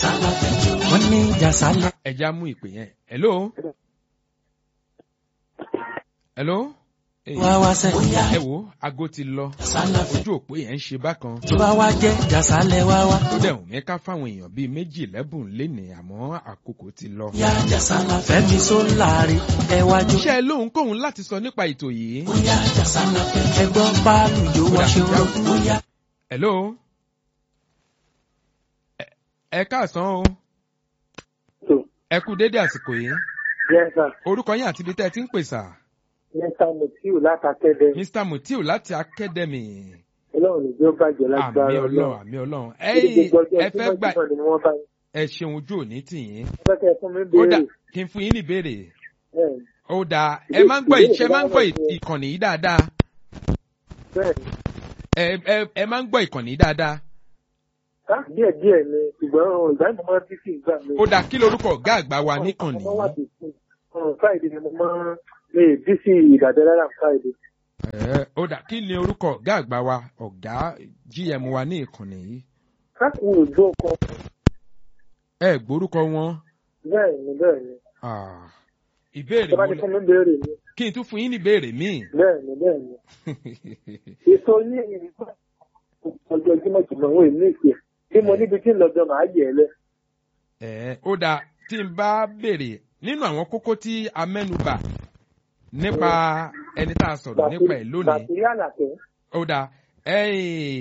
jàsálà fẹjọ wọn ní jàsálà. ẹja mú ìpè yẹn hello hello Hey, wá wá sẹ́. ẹ wo aago ti lọ jàsálà fẹjọ ojú òpó yẹn ń ṣe bákan tó bá wá jẹ́ jàsálẹ̀ wá wá. ó dẹ̀ wùn mí ká fáwọn èèyàn bíi méjì lẹ́bùn lénìí àmọ́ àkókò ti lọ. ya jàsálà fẹ́mi sólárì ẹ wájú. iṣẹ́ lóhun kóhun láti sọ nípa ètò yìí. bóyá jàsálà fẹjọ ẹgbọ́n báàlù yóò wá ṣe rọ bóyá. hello Ẹ- ẹ káàsán o ẹ kú dédé àsìkò yìí Yes, sir. orúkọ yín àti ibi tẹ́ ẹ ti ń pè sà Mr. Mutiu látàkẹ́dẹ́. mr mutiu láti academy Ọlọ́run ìjọ bàjẹ́ àmì lágbára ọlọ́run àmì ọlọ́run Ibi ẹ̀yin gbogbo ọjọ́ ẹ fẹ́ gbà Jímọ̀ ni wọ́n bá yín. ẹ ṣeun ojú òní tìyín Wọ́n fẹ́ kẹ́ ẹ fún mi ó dà béèrè. kí n fún yín ní ìbéèrè Bẹ́ẹ̀ ni, ó dà ẹ máa ń gbọ́ ìṣe máa ń gbọ́ ì- ìkànnì yìí dáadáa bẹ́ẹ̀ ni. ẹ ẹ ẹ máa ń gbọ́ ìkànnì yìí dáadáa Ká díẹ̀ díẹ̀ ni ṣùgbọ́n ohun ìgbà yìí mo máa ń bí sí ìgbà mi. ó dà kí lorúkọ ọ̀gá àgbà wa níkànnì Mo máa wà yìí bí sí. Ọ̀run Friday ni mo máa ń lè bí sí ìdàdẹ́ lára Friday. Ẹ, ó dà kí ni orúkọ ọ̀gá àgbà wa ọ̀gá gm wa ní ìkànnì yìí Ká kú òjò kan. ẹ gbórúkọ wọn Bẹ́ẹ̀ ni bẹ́ẹ̀ ni. Ah, ìbéèrè Ṣé bá wo ti lẹ- fún mi béèrè ni? kí n tún fún yín ní ìbéèrè míì Bẹ́ẹ̀ ni bẹ́ẹ̀ ni. Èso ní ìgbà ọjọ́ Jímọ̀ Jímọ̀ òun èmi ìpè. Bí mo níbi tí ń lọ gan màá yẹ̀ ẹ́ lẹ̀. Ẹ, ó dà tí n bá béèrè nínú àwọn kókó tí a mẹ́nubà nípa ẹni tá a sọ̀rọ̀ nípa ẹ̀ lónìí Bàtírí àlàkẹ́. ó dà ẹ̀yìn